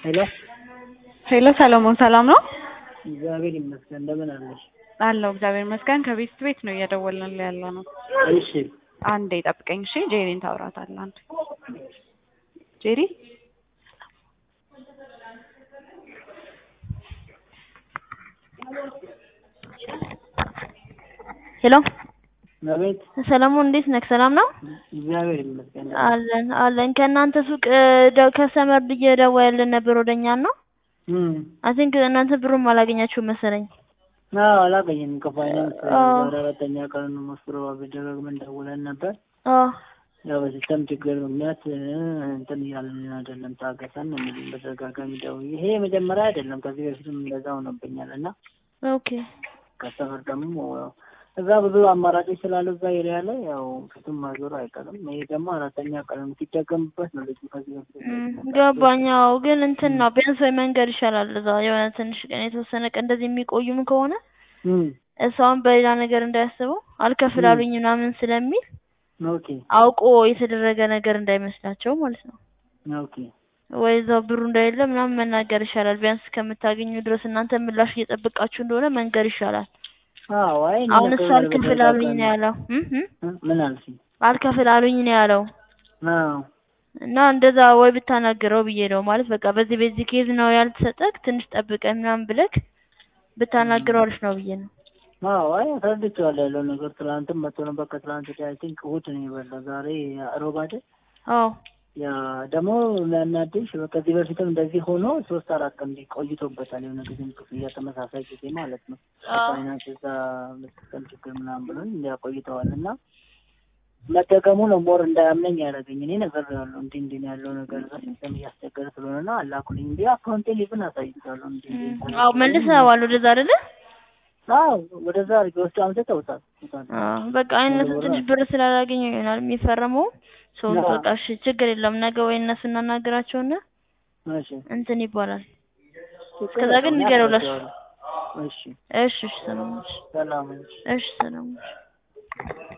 ሄሎ ሄሎ ሰለሞን ሰላም ነው? እግዚአብሔር ይመስገን። እንደምን አለሽ? አለው እግዚአብሔር ይመስገን። ከቤት ቤት ነው እየደወልን ያለ ነው። እሺ አንዴ ጠብቀኝ እሺ። ጄሪን ታውራታለህ። አንዴ ጄሪ ሄሎ አቤት። ሰለሞን እንዴት ነህ? ሰላም ነው እግዚአብሔር ይመስገን። አለን አለን። ከእናንተ ሱቅ ከሰመር እየደወልን ነበር ወደኛ ነው። እም አይ ቲንክ እናንተ ብሩም አላገኛችሁም መሰለኝ። አዎ አላገኘንም። ከፋይናንስ አዎ። ዛሬ አራተኛ ቀን ነው መስሎ ደጋግመን ደውለን ነበር። አዎ ያው በሲስተም ችግር ምክንያት እ፣ እንትን እያልን አይደለም ታገሰን ነው የሚሉን በተደጋጋሚ ደውዬ። ይሄ የመጀመሪያ አይደለም፣ ከዚህ በፊትም እንደዛ ሆኖብኛል እና ኦኬ ከሰፈር ደግሞ እዛ ብዙ አማራጮች ስላሉ እዛ ኤሪያ ላይ ያው ፊቱን ማዞር አይቀርም። ይሄ ደግሞ አራተኛ ቀን ሲደገምበት ነው ልጁ ከዚህ በፊት እም፣ ገባኛው ግን እንትን ነው ቢያንስ ወይ መንገድ ይሻላል። እዛ የሆነ ትንሽ ቀን የተወሰነ ቀን እንደዚህ የሚቆዩም ከሆነ እም፣ እሷን በሌላ ነገር እንዳያስበው አልከፍል አሉኝ ምናምን ስለሚል ኦኬ አውቆ የተደረገ ነገር እንዳይመስላቸው ማለት ነው። ኦኬ ወይ እዛው ብሩ እንደሌለ ምናምን መናገር ይሻላል። ቢያንስ እስከምታገኙ ድረስ እናንተ ምላሽ እየጠበቃችሁ እንደሆነ መንገር ይሻላል። አዎ አይ እኔ አሁን እሱ ነገር አልከፍል አሉኝ ነው ያለው እም እም እ፣ ምን አልሽኝ? አልከፍል አሉኝ ነው ያለው አዎ እና እንደዛ ወይ ብታናግረው ብዬ ነው ማለት በቃ በዚህ በዚህ ኬዝ ነው ያልተሰጠክ ትንሽ ጠብቀህ ምናምን ብለክ ብታናግረው አሪፍ ነው ብዬ ነው። አዎ አይ አስረድቼዋለሁ ያለው ነገር። ትናንትም መጥቶ ነበር ከትናንት ወዲያ አይ ቲንክ እሑድ ነው የበላው። ዛሬ ሮብ አይደል? አዎ ያ ደግሞ የሚያናድሽ ከዚህ በፊትም እንደዚህ ሆኖ ሶስት አራት ቀን ቆይቶበታል። የሆነ ጊዜም ክፍያ ተመሳሳይ ጊዜ ማለት ነው ፋይናንስ እዛ መስጠም ችግር ምናምን ብሎን እንዲያ ቆይተዋል እና መደገሙ ነው ሞር እንዳያምነኝ ያደረገኝ። እኔ ነገር ያለው እንዲህ እንዲህ ነው ያለው ነገር እዛ ሲስተም እያስቸገረ ስለሆነ ነው አላኩልኝ እንዲ አካውንቴ ሊብን አሳይቻለሁ። እንዲህ እንዲህ አዎ መልሰዋል ወደዛ አይደለ? አዎ ወደዛ አድርጌ ወስዶ አምጥተውታል። አዎ በቃ እነሱ ትንሽ ብር ስላላገኘ ይሆናል የሚፈረመው ሰው አዎ። በቃ እሺ ችግር የለም ነገ ወይ እነሱ እናናግራቸውና እሺ እንትን ይባላል። እስከዛ ግን ንገረው ለሱ። እሺ እሺ እሺ ሰላም ነሽ? ሰላም እሺ ሰላም ነሽ?